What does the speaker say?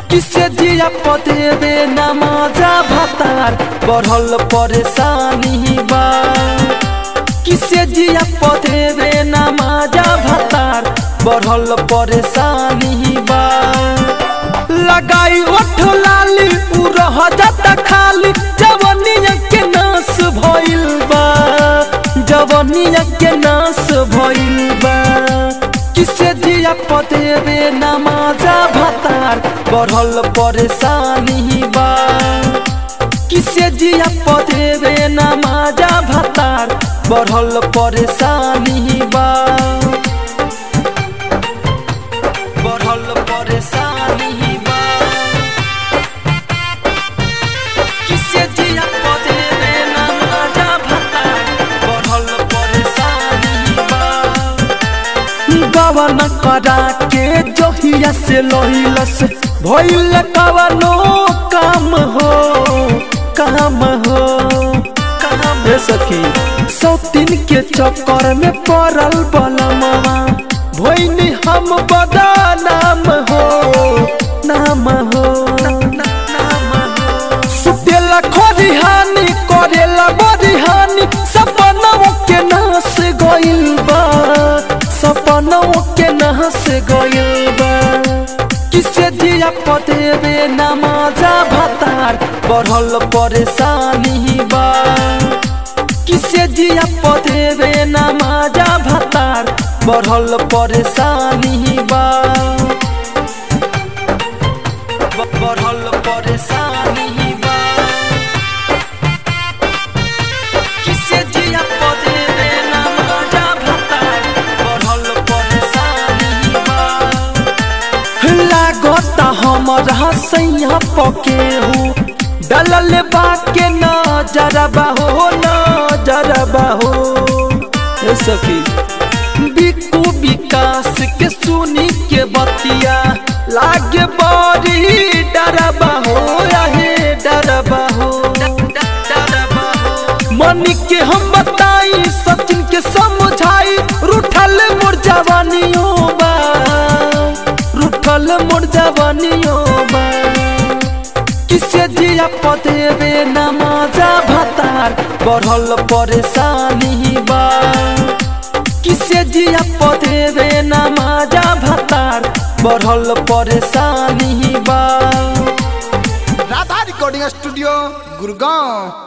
किसे जिया पदेवे नमाजा भतार बढ़ल परेशानी बा किसे जिया पदेवे नमाजा भतार बढ़ल परेशानी बा लगाई ओठ लाली उ रह जाता खाली जवनिया के नाश भइल बा जवनिया के नाश भइल बा किसे जिया पदेवे नमाजा भतार बढ़ल परेशानी बा किसे जिया पदेवे नमाजा भतार बढ़ल परेशानी बा बढ़ल परेशानी बा किसे जिया पदेवे नमाजा भतार बढ़ल परेशानी बा गवन करा के जहिया से लोहिलस भइल कवनो काम हो काम हो काम हे सखी सौतीन के चक्कर में पड़ल बलमवा भइनी हम बड़ा नाम हो नाम हो नाम हो सुतेला खरिहानी करेला बरिहानी सपनों के नाश गइल बा सपनों के नाश गइल बा किसे जिया पदेवे नमाजा भतार बढ़ल परेशानी बा किसे जिया पदेवे नमाजा भतार बढ़ल परेशानी बा ब- बढ़ल परेशानी बा किसे जिया पदेवे नमाजा भतार बढ़ल परेशानी बा लागता हमर हसैया पके हूँ डलल बाके नजरबा हो नजरबा हो ए सखी बिकू विकास के सुनी के बतिया लागे बड़ी डरबा हो रहे डरबा हो डरबा हो मनी के हम बताई सचिन के समझाई रूठल मोर जवानियों बा रूठल मोर जवानियों बा किसे जिया पदेवे नमाजा भतार बढ़ल परेशानी बा किसे जिया पदेवे नमाजा भतार बढ़ल परेशानी बा राधा रिकॉर्डिंग स्टूडियो गुड़गांव